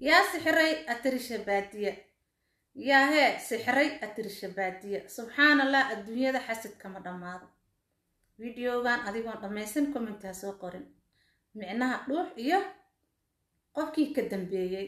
yaa sixiray atirisha baadiya yaa hee sixiray atirisha baadiya subxaan allah adduunyada xasad kama dhammaado videogan adigoon dhammaysan commenti ha soo qorin micnaha dhuux iyo qofkii ka dambeeyey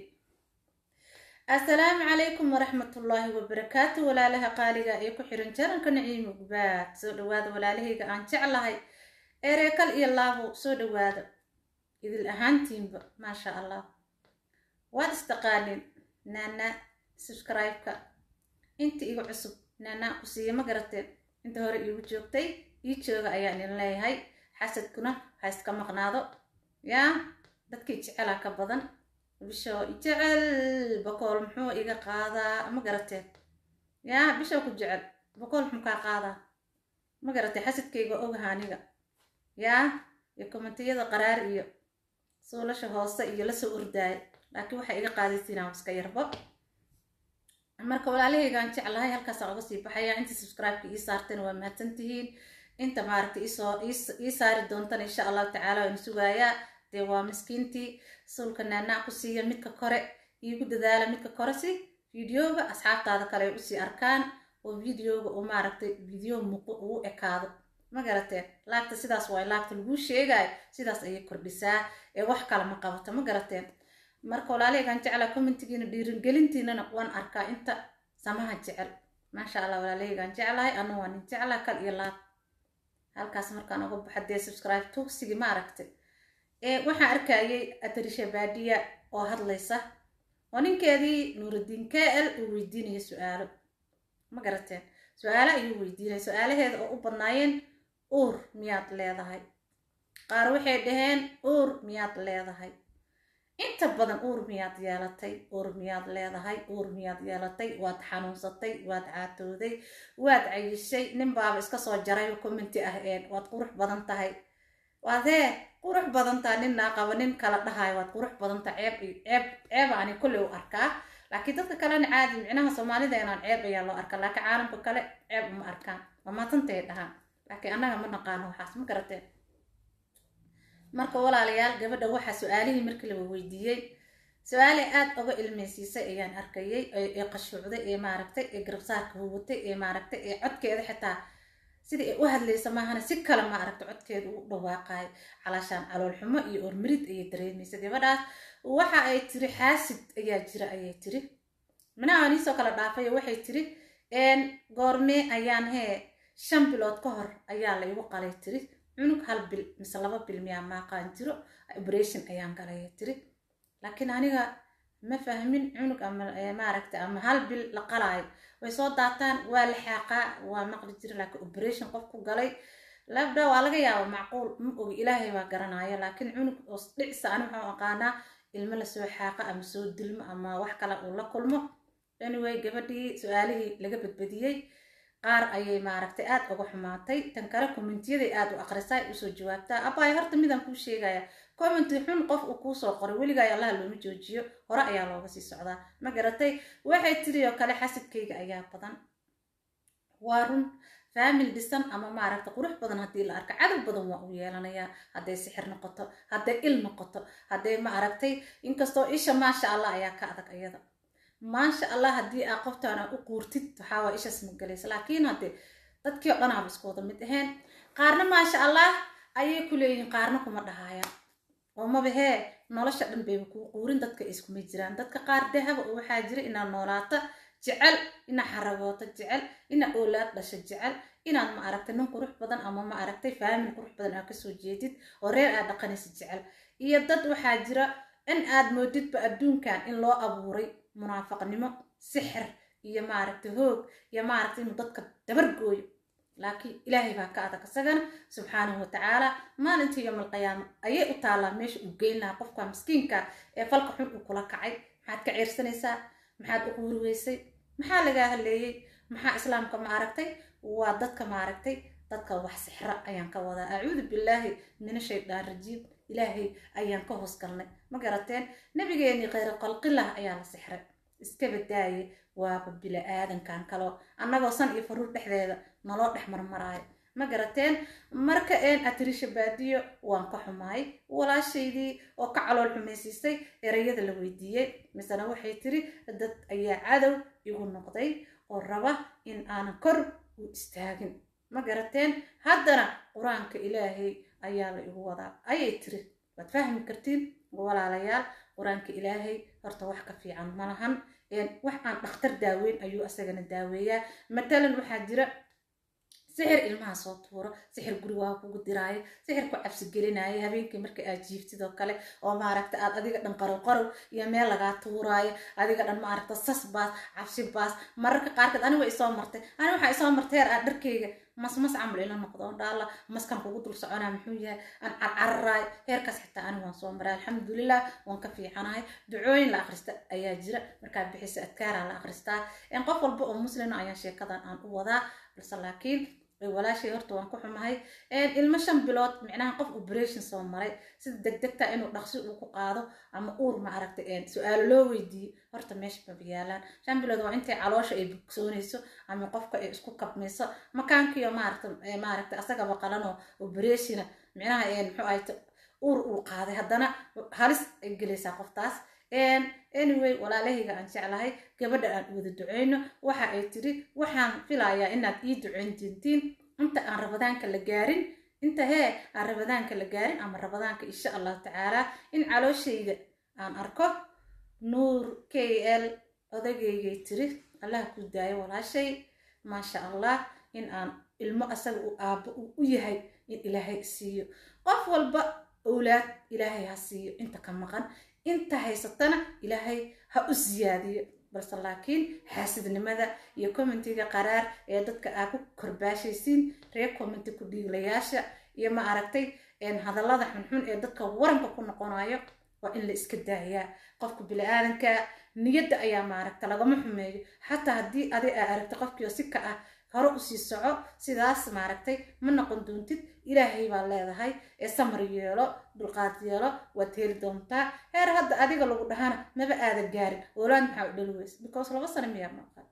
assalaamu calaykum waraxmatullaahi wabarakaatu walaalaha qaaliga ee ku xiran jaranka naciimo gubaad soo dhawaada walaalahayga aan jeclahay ereekal iyo laabo soo dhawaada idil ahaantiinba maasha allah waad istaqaanin naana subscribe-ka inta igu cusub naanaa ku siiya ma garateen inta hore iigu joogtay ii jooga ayaan idin leeyahay xasadkuna ha iska maqnaado yaa dadkii jecelaa ka badan bishoo jecel bokool muxuu iga qaadaa ma garateen yaa bishoo ku jecel bokool muxuu kaa qaadaa ma garatee xasadkayga ogaha aniga yaa iyo kommentiyada qaraar iyo suulasha hoose iyo lasoo ordaaya laakiin waxay iga qaadaysiinaa iska yarbo marka walaalahaygaan jeclahay halkaasaan uga sii baxaya inta subscribe-ka ii saartana waa mahadsantihiin inta maaragtay isoo ii saari doontana insha allahu tacaala waan sugaayaa dee waa miskiintii suulka naanaa ku siiya midka kore iigu dadaala midka kore si videoga asxaabtaada kale ay usii arkaan oo videoga uu maaragtay video muuqo ugu ekaado ma garateen laagta sidaas waay laagta laguu sheegaayo sidaas ayay kordhisaa ee wax kale ma qabato ma garateen marka walaalahaygaan jeclaa commentigiina dhiiringelintiinana waan arkaa inta samaha jecel maasha allah walaalahaygaan jeclahay ana waa nin jeclaa kal iyo laab halkaas markaan uga baxa dee subscribe tugsigi ma aragtay ee waxaan arkayay atarisha baadiya oo hadlaysa oo ninkeedii nuurudiin k l uu weydiinaya su-aalo ma garateen su-aalo ayuu weydiinaya su-aalaheeda oo u badnaayeen uur miyaad leedahay qaar waxay dhaheen uur miyaad leedahay inta badan uur miyaad yeelatay uur miyaad leedahay uur miyaad yeelatay waad xanuunsatay waad caatooday waad cayishay nin baaba iska soo jaray commenti ah een waad qurux badan tahay waad hee qurux badan tahay ninnaa qaba nin kala dhahayo waad qurux badan tahay ceeb ceeb ceeba ani kolley u arkaa laakiin dadka kalena caadi micnaha soomaalida inaan ceeb ayaa loo arkaa laakiin caalamka kale ceeb uma arkaan mamatantay dhahaan laakiin annaga ma naqaano waxaas ma garateen marka walaalayaal gabadha waxaa su-aalihii markii la weydiiyey su-aale aad uga ilmeysiisay ayaan arkayay ee qashuucday ee maaragtay ee garabsaarka huwatay ee maaragtay ee codkeeda xitaa sidai ay u hadlaysa maahana si kale maaragta codkeeda u dhawaaqayo calaashaan caloolxumo iyo ormarid ayay dareemaysa gabadhaas waxa ay tiri xaasid ayaa jira ayay tiri minaha niisoo kala dhaafay waxay tiri goormee ayaan hee shan bilood ka hor ayaa la igu qalay tiri cunug hal bil mise laba bil miyaa maaqaan jiro operation ayaan galaya tiri laakiin aniga ma fahmin cunug ama maaragta ama hal bil la qalaayo way soo daataan waa la xaaqaa waa maqli jira laakiin operation qof ku galay labda waa laga yaaba macquul ma ogi ilaahay baa garanaya laakiin cunug oo dhicisa ani waxaan aqaanaa ilmo lasoo xaaqa ama soo dilmo ama wax kale uu la kulmo anyway gabadhii su-aalihii laga badbadiyey qaar ayay maaragtay aad uga xumaatay tan kale kommentyaday aad u aqrisaa usoo jawaabtaa abaayo horta midaan kuu sheegaya commenti xun qof uu kuusoo qoray weligaay allaha looma joojiyo hore ayaa looga sii socdaa ma garatay waxay tiri oo kale xasidkayga ayaa badan waa run faamil dhisan ama maaragta qurux badan haddii la arka cadow badan waa u yeelanayaa hadday sixir noqoto hadday il noqoto hadday ma aragtay inkastoo isha maasha allah ayaa ka adag iyada maasha allah haddii aa qoftaana u quurtid waxaa waa ishaas magalaysa laakiin haddee dadkii o dhan aaba isku wada mid ahayn qaarna maasha allah ayay ku leeyihiin qaarna kuma dhahayaan oo maba hee nolosha dhan bayba kuu quurin dadka iskuma jiraan dadka qaar dahaba oo waxaa jira inaad noolaato jecel inaad xaragooto jecel inaad oolaad dhasho jecel inaad ma aragtay nin qurux badan ama ma aragtay faamil qurux badan aad kasoo jeedid oo reer aad dhaqanaysa jecel iyo dad waxaa jira in aad moodidba adduunkan in loo abuuray munaafaqnimo sixir iyo maaragtay hoog iyo maaragtay inuu dadka dabargooyo laakiin ilaahay baa ka adag isagana subxaanahu watacaala maalintii yowmal qiyaama ayay u taallaa meesha uu geyn lahaa qofka miskiinka ee falka xun uu kula kacay maxaad ka ceersanaysaa maxaad u quuri weysay maxaa lagaa haleeyey maxaa islaamka ma aragtay waa dadka maaragtay dadka wax sixra ayaan ka wadaa acuudu billaahi mina shaydaan rajiim ilaahay ayaan ka hoos galnay ma garateen nabigeenii khayra qalqilah ayaa la sixray iska badaaye waaba bila aadankan kaloo annagoo san iyo faruur dhexdeeda naloo dhex marmaraayo ma garateen marka een atirisha baadiyo waan ka xumaay walaashaydii oo ka calool xumaysiisay ereyada la weydiiyey misena waxay tiri dad ayaa cadow igu noqday oo raba in aanan kor u istaagin ma garateen haddana qur-aanka ilaahay ayaa la igu wadaa ayay tiri waad fahmi kartiin walaalayaal qur-aanka ilaahay horta wax ka fiican malahan wax aan dhakhtar daaweyn ayuu asagana daaweeyaa matalan waxaa jira sixir ilmaha soo tuuro sixir gurigaa kugu diraayo sixir ku cabsi gelinaayo habeenkii marka aad jiiftid oo kale oo maaragta aad adiga dhan qarow qarow iyo meel lagaa tuuraayo adiga dhan maaragta sas baas cabsi baas mararka qaarkeed aniga isoo martay ani waxaa isoo martay heer aad dharkayga mas mas camal ila noqdo dhaala maskan kugu dul soconaa muxuu yahay aan carcararaay heerkaas xitaa aniga waan soo maray alxamdulilah waan ka fiicanahay ducooyin la akhrista ayaa jira markaa bixisa adkaaraa la akhristaa qof walba oo muslina ayaan sheekadan aan u wadaa balse laakiin walaashay horta waan ku xumahay ilmo shan bilood micnaha qof operation soo maray sida degdegta inuu dhaqsi uu ku qaado ama uur ma aragtay su-aalo loo weydiiyo horta meesha maba yaalaan shan bilood waa intay caloosha ay bogsoonayso ama qofka ay isku kabmayso makaankiyo maaragta maaragta asagaba qalanoo operationa micnaha muxuu ahay uur uu qaaday haddana halis ay gelaysaa qoftaas anyway walaalahayga aan jeclahay gabadha aan wada duceyno waxa ay tiri waxaan filayaa inaad ii duceyn dintiin inta aan rabadaanka la gaarin inta hee aan rabadaanka la gaarin ama rabadaanka insha allahu tacaala in calooshayda aan arko nuur k l odageygay tiri allah ku daayo walaashay maasha allah in aan ilmo asaga uu aabbo uu u yahay in ilaahay siiyo qof walba owlaad ilaahay ha siiyo inta ka maqan inta haysatana ilaahay ha u siyaadiyo balse laakiin xaasidnimada iyo commentiga qaraar ee dadka aa ku korbaashaysiin reer commenti ku dhiiglayaasha iyo ma aragtay hadallada xunxun ee dadka waranka ku noqonayo waa in la iska daayaa qofka bili-aadanka niyadda ayaa maaragta lagama xumeeyo xataa haddii adi aa aragtay qofkiio si ka ah hore usii soco sidaas maaragtay ma noqon doontid ilaahay baa leedahay ee samar yeelo dulqaad yeelo waad heli doontaa heer hadda adiga lagu dhahana maba aada gaarin oolaad maxaa u dhali weysa because laba sano miyaa maqan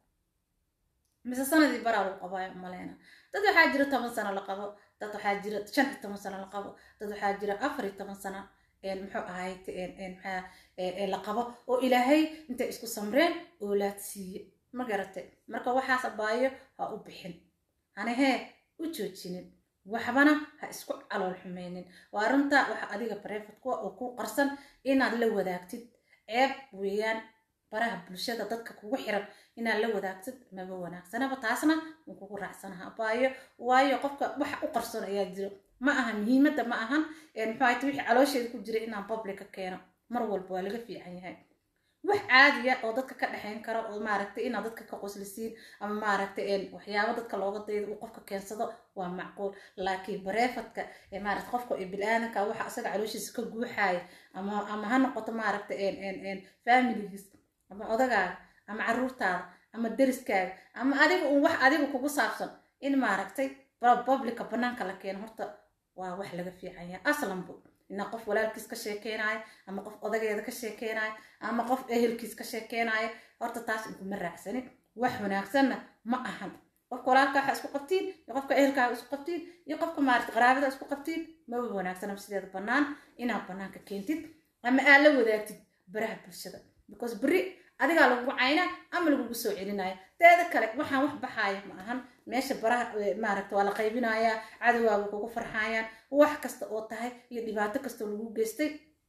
mise sanadii baraa lagu qabaayo maleyna dad waxaa jira toban sano la qabo dad waxaa jira shan iyo toban sano la qabo dad waxaa jira afar iyo toban sano muxuu ahayd maxaa la qabo oo ilaahay intay isku samreen oolaad siiye ma garatay marka waxaas abaayo ha u bixin hanahee u joojinin waxbana ha isku calool xumaynin waa runta waxa adiga barefadkuwa oo ku qarsan inaad la wadaagtid ceeb weeyaan baraha bulshada dadka kugu xiran inaad la wadaagtid maba wanaagsanaba taasna wuu kugu raacsanaha abaayo waayo qofka waxa u qarsoon ayaa jiro ma aha muhiimadda ma ahan muxuu ahayta wixii caloosheeda ku jira inaan publica keeno mar walba waa laga fiican yahay wax caadiya oo dadka ka dhexayn karo oo maaragtay inaad dadka ka qoslisiin ama maaragtay waxyaabo dadka looga daydo uu qofka keensado waa macquul laakiin bareefadka maarata qofka bil-aadanka waxa asaga calooshiisa ka guuxaaya ama ama ha noqoto maaragtay familigiis ama odagaaga ama caruurtaada ama deriskaaga ama adiga un wax adiga kugu saabsan in maaragtay publica banaanka la keeno horta waa wax laga fiican yahay aslanbu inaa qof walaalkiis ka sheekeynayo ama qof odageeda ka sheekeynayo ama qof ehelkiis ka sheekeynayo horta taas inkuma raacsanin wax wanaagsanna ma ahan qofka walaalka waxa isku qabtiin iyo qofka ehelkaaga isku qabtiin iyo qofka maarata qaraabada isku qabtiin maba wanaagsanaba sideeda bannaan inaad bannaanka keentid ama aad la wadaagtid baraha bulshada because beri adigaa lagugu caynaa ama lagugu soo celinaya teeda kale waxaan wax baxaaya ma ahan meesha baraha maaragta waa la qaybinayaa cadowgaaga kugu farxayaan wax kasta oo tahay iyo dhibaato kastoo lagu geystay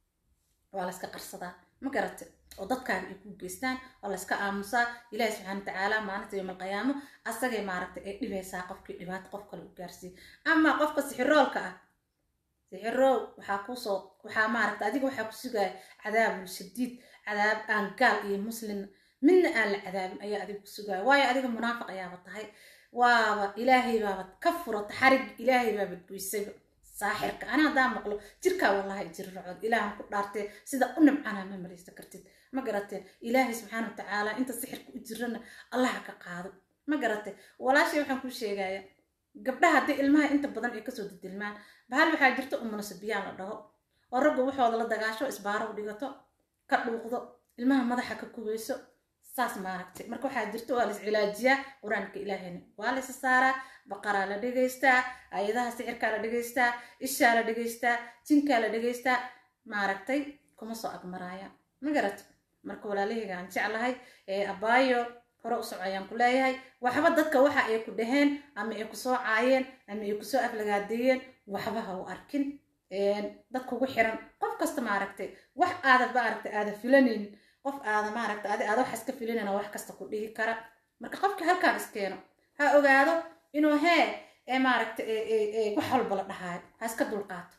waa layska qarsadaa ma garate oo dadkaaga ay ku geystaan waa layska aamusaa ilaahi subxaana watacaala maalinta yowm alqiyaamo asagay maaragtay ay dhibaysaa qofkii dhibaato qof kale u gaarsiiy ama qofka sixiroolka ah sixirow waxaa kusoo waxaa maaragta adiga waxaa ku sugaya cadaabul shadiid cadaab aan gaal iyo muslim midna aan la cadaabin ayaa adiga ku sugaya waayo adiga munaafiq ayaaba tahay waaba ilaahay baaba ka furata xarig ilaahay baaba goysayba saaxirka ana haddaan maqlo jirkaa wallahi jirracod ilaahan ku dhaartee sida u nimcanaa ma maraysa kartid ma garateen ilaahay subxaana watacaala inta sixirka u jirana allaha ka qaado ma garatee walaashay waxaan kuu sheegaya gabdhaha haddii ilmaha inta badan ay kasoo didilmaan bahal waxaa jirta umunasabiyaan la dhaho oo raggu waxooda la dagaasho isbaaro u dhigato ka dhuuqdo ilmaha madaxa ka kubayso saas maaragtay marka waxaa jirta waa la iscilaajiyaa qur-aanka ilaahayna waa la isa saaraa baqaraa la dhegaystaa ayadaha sixirkaa la dhegaystaa ishaa la dhegaystaa jinkaa la dhegaystaa maaragtay kuma soo agmaraaya ma garat marka walaalahayga aan jeclahay ee abaayo hore u soco ayaan ku leeyahay waxba dadka waxa ay ku dhaheen ama ay kusoo caayeen ama ay kusoo aflagaadeeyeen waxba ha u arkin dad kugu xiran qof kasta maaragtay wax aada maaragtay aada filanaynin qof aada maaragtay adi aada wax iska filanayna wax kasta ku dhihi kara marka qofkii halkaan iskeeno ha ogaado inuu hee ee maaragtay wax walba la dhahaayo ha iska dulqaato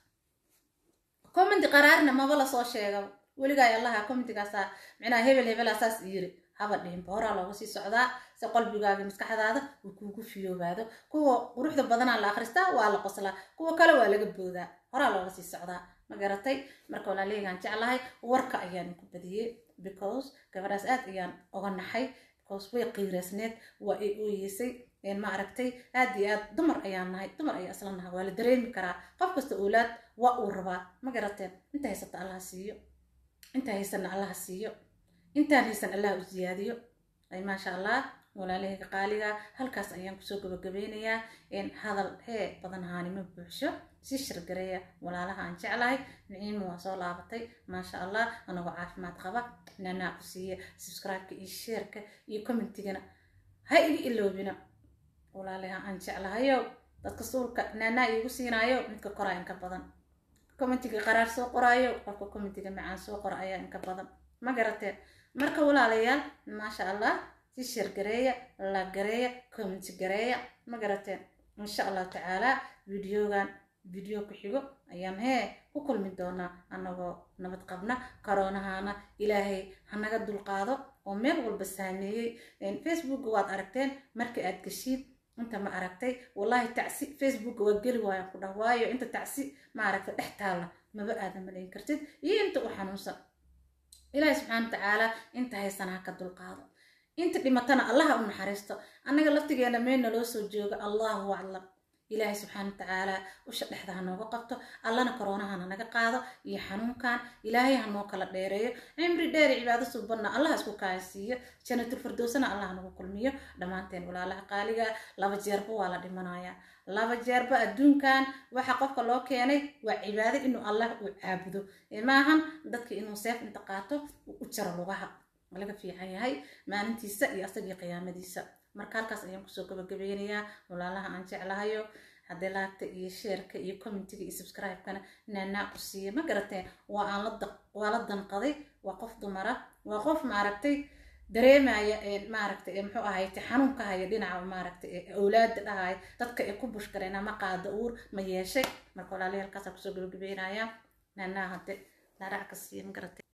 commenti qaraarna maba lasoo sheegaba weligaay allaha commentigaasaa micnaha hebel hebelaa saas yiri haba dhihinba horaa looga sii socdaa si qalbigaaga maskaxdaada uu kuugu fiyoobaado kuwa quruxda badanaa la akhristaa waa la qoslaa kuwa kale waa laga boodaa horaa looga sii socdaa ma garatay marka walaaleygaan jeclahay warka ayaan ku badiyey because gabadhaas aad ayaan oga naxay because way qiiraasneed waa ay ooyeysay ma aragtay aad iyo aad dumar ayaan nahay dumar ayaa isla nahay waa la dareemi karaa qof kasta oolaad waa uu rabaa ma garateen inta haysata allaha siiyo inta haysanna allaha siiyo intaan haysan allah u siyaadiyo ay maasha allah walaalahayga qaaliga halkaas ayaan kusoo gabagabeynayaa hadal hee badan haanimo buuxsho si shirgareeya walaalaha aan jeclahay niciima waa soo laabatay maasha allah anagoo caafimaad qaba nanaa ku siiya subscribe-ka iyo sheerka iyo commentigana ha iga iloobina walaalaha aan jeclahayo dadka suulka naanaa iigu siinaayo midka koraa inka badan commentiga qaraar soo qoraayo qofka commentiga macaan soo qora ayaa inka badan ma garatee marka walaalayaal maasha allah si sheer gareeya la gareeya comment gareeya ma garateen insha allahu tacaala videogan video ku xigo ayaan hee ku kulmi doonaa anagoo nabad qabna karoonahana ilaahay hanaga dulqaado oo meel walba saameeyey facebookga waad aragteen markii aad geshiid inta ma aragtay wallahi tacsi facebookga waa geli waayaan ku dhah waayo inta tacsi ma aragtay dhex taalla maba aadan malayn kartid iyo inta u xanuunsan ilaahi subxaana watacaala inta haysana ha ka dulqaado inta dhimatana allaha u naxariisto annaga laftigeena meelna loo soo joogo allahu aclam ilaahay subxaana watacaala usha dhexda ha nooga qabto allana koroonahana naga qaado iyo xanuunkan ilaahay ha noo kala dheereeyo cimri dheeri cibaado subanna allaha isku kaansiiyo janatul firdowsana allah nagu kulmiyo dhammaanteen walaalaha qaaliga laba jeerba waa la dhimanayaa laba jeerba adduunkan waxa qofka loo keenay waa cibaado inuu allah uu caabudo maahan dadka inuu seef inta qaato uu u jaro lugaha laga fiican yahay maalintiisa iyo asagii qiyaamadiisa marka halkaas ayaan kusoo gabagabeynayaa walaalaha aan jeclahayo haddii laagta iyo sheerka iyo commentiga iyo subscribe-kana naanaa ku siiya ma garateen waa aan waa la danqaday waa qof dumara waa qof maaragtay dareemaya maaragtay muxuu ahayte xanuunka haya dhinaca maaragtay awlaada dhahaya dadka ay ku bushkareen ama qaada uur ma yeeshay marka walaalahi halkaasaan kusoo gabagabeynaya naanaa hadde dhaarac ka siiya ma garatay